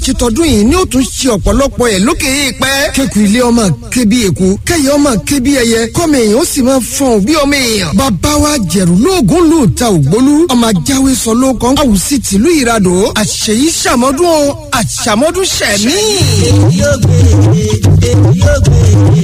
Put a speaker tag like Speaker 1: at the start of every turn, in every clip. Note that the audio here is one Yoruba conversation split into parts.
Speaker 1: ṣe tọdún yìí ni ó tún ṣe ọ̀pọ̀lọpọ̀ ẹ̀ lókè èèpẹ̀. kéku ilé ọmọ ké bí eku kẹyẹ ọmọ ké bí ẹyẹ kọ́mọ èèyàn ó sì máa fọ̀n bí ọmọ èèyàn. bàbá wa jẹ̀rù lóògùn lù ta ògbólú ọmọ ajáwé sọ ló kàn áwùsí tìlú ìradò àṣeyí ṣàmọ́dún o àṣàmọ́dún ṣẹ̀mí.
Speaker 2: èmi yóò gbé èmi yóò gbé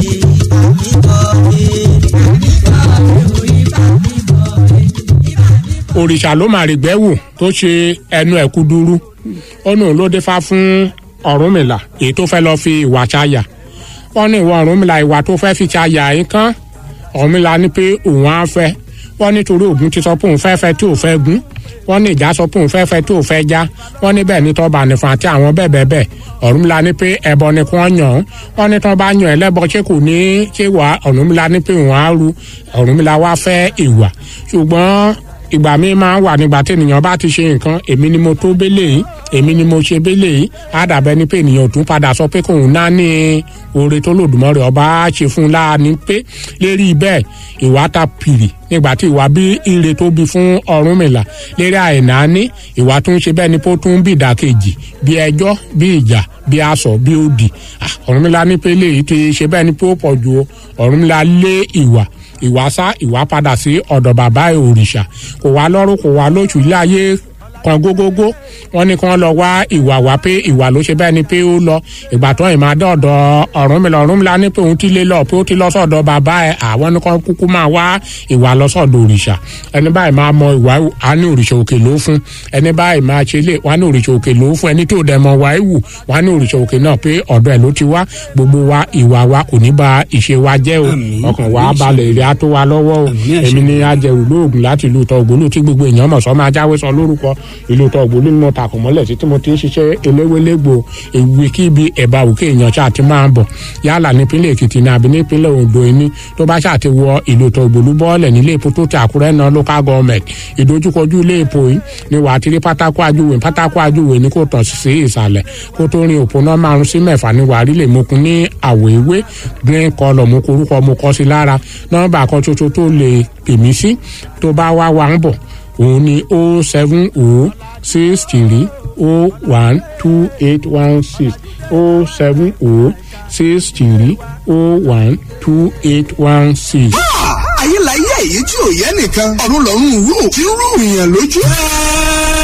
Speaker 3: òrìṣà ló máa rìgbẹ́ wò tó ṣe ẹnu ẹ̀ kúdúrú ó nù ló dé fá fún ọ̀rúnmìlà èyí tó fẹ́ lọ́ọ́ fi ìwà ṣáyà wọ́n ní ìwọ ọ̀rúnmìlà ìwà tó fẹ́ fi ṣáyà yín kán ọ̀rúnmìlà ní pé òun á fẹ́ wọ́n nítorí ògún ti sọ pé òun fẹ́ fẹ́ tí ò fẹ́ gún wọ́n ní ìjà sọ pé òun fẹ́ fẹ́ tí ò fẹ́ já wọ́n ní bẹ́ẹ̀ ní tọ́ba nìfọ̀n àti àwọn bẹ́ẹ̀ bẹ́ẹ̀ bẹ́ẹ̀ ọ̀rúnmìlà ní pé ẹbọ ni kí wọ́n yàn án wọ́n ní tọ́ bá yàn ẹlẹ́bọ ṣé kò ní ṣé wà ọ̀rúnmìlà ní pé òun á ru ọ̀rúnmìlà wá fẹ́ ìwà ṣùgbọ́n ìgbà mi máa ń wà nígbà tí ènìyàn bá ti ṣe nǹkan èmi ni mo tó bélé yìí èmi ni mo ṣe bélé yìí á dàbẹ́ ni pé ènìyàn ò tún padà sọ pé kóun náà ní oore tó lòdùmọ̀rẹ́ ọba á ṣe fún un láàánú pé lérí bẹ́ẹ̀ ìwà ta pìrì nígbà tí ìwà bí ire tó bí fún Ọ̀rúnmìlà lérí àìnáání ìwà tó ń ṣe bẹ́ẹ̀ ni pé ó tún bí ìdàkejì bí ẹjọ́ bí ìjà bí aṣọ bí òdì Ọ̀rúnmìlà ní pé léyìí ti ṣe bẹ́ẹ̀ ni pé ó pọ̀ ju Ọ̀rúnmìlà lé ìwà ìwà sá ìwà padà sí ọ̀dọ̀ bàbá òrìṣà kò wá lọ́rùn kò wá lóṣù ilé ayé kan gógógó wọn ní kí wọn lọ wá ìwà wá pé ìwà ló ṣe bẹ́ẹ̀ ni pé ó lọ ìgbà tó ìmọ̀ adé ọ̀dọ̀ Ọ̀rúnmìlà Ọ̀rúnmìlà ní pé òun ti lé lọ pé ó ti lọ sọ̀dọ̀ bàbá ẹ̀ àwọn ní kàn kúkú máa wá ìwà lọ sọ̀dọ̀ òrìṣà ẹni báyìí máa mọ ìwà á ní òrìṣà òkè ló fún ẹni báyìí máa ṣe lé wá ní òrìṣà òkè ló fún ẹni tó dẹ̀ mọ wá ìwù wá ní òrìṣà òkè náà pé ọ̀dọ̀ ẹ̀ ló ti wá gbogbo wa ìwà wa kò ní ba ìṣe wa jẹ́ o ọkàn wa balẹ̀ èrè á tó wa lọ́wọ́ o èmi ni ajẹrù lóògùn láti ìlú tọ́ ògbólú tí gbogbo èèyàn mọ̀ sọ́ máa jáwé sọ lórúkọ ìlú tọ́ ògbólú nínú takùn mọ́lẹ̀ títí mo ti ń ṣiṣẹ́ eléwélégbò ìwé kíbi ẹ̀bá òkè èèyàn ṣáà ti máa ń bọ̀ yálà nípínlẹ̀ èkìtì ní àbí nípínlẹ̀ ondo ní tó bá ṣáà ti wọ ìlú tó ògbólú bọ́ọ̀lẹ̀ nílé epo tó ti àkúrẹ́ náà local government ìdojúkọjú ilé epo yìí ni wàá ti rí pátákó ajúwe pátákó ajúwe ní kò tàn sí ìsàlẹ̀ kó tó rin òpónà márùn sí mẹ́fà ní wàá rí lè mokun ní àwọ̀ ewé green colour mo korúkọ mo kọ sí lára nọ́mbà kan ṣoṣo tó lè pè mí sí tó bá wá wa ń bọ̀ òun ni o seven o six three o one two eight one six o seven o six three o one two eight one six.
Speaker 1: ayé la yé èyí tí ò yẹ nìkan ọ̀run lọ́run rú tí ń rú ìyàn lójú.